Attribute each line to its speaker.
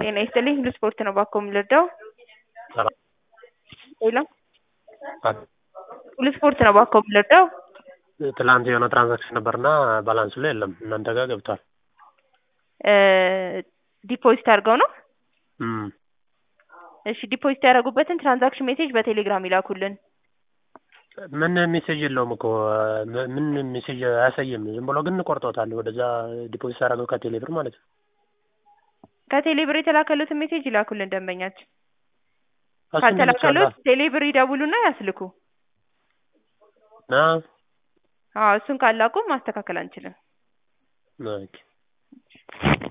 Speaker 1: ጤና ይስጥልኝ ሁሉ ስፖርት ነው ባኮ የምንረዳው
Speaker 2: ሰላም
Speaker 1: ሄሎ ሁሉ ስፖርት ነው ባኮ የምንረዳው
Speaker 2: ትላንት የሆነ ትራንዛክሽን ነበርና ባላንሱ ላይ የለም እናንተ ጋር ገብቷል
Speaker 1: ዲፖዚት አድርገው ነው
Speaker 2: እም
Speaker 1: እሺ ዲፖዚት ያደረጉበትን ትራንዛክሽን ሜሴጅ በቴሌግራም ይላኩልን
Speaker 2: ምን ሜሴጅ የለውም እኮ ምን ሜሴጅ አያሳይም ዝም ብሎ ግን ቆርጦታል ወደዛ ዲፖዚት አደረገው ከቴሌ ብር ማለት ነው
Speaker 1: ከቴሌ ብር የተላከሉትን ሜሴጅ ይላኩልን ደንበኛችን
Speaker 2: እሱን
Speaker 1: ካልተላከሉት ቴሌ ብር ይደውሉና ያስልኩ
Speaker 2: ና
Speaker 1: አዎ እሱን ካላቁ ማስተካከል አንችልም
Speaker 2: ኦኬ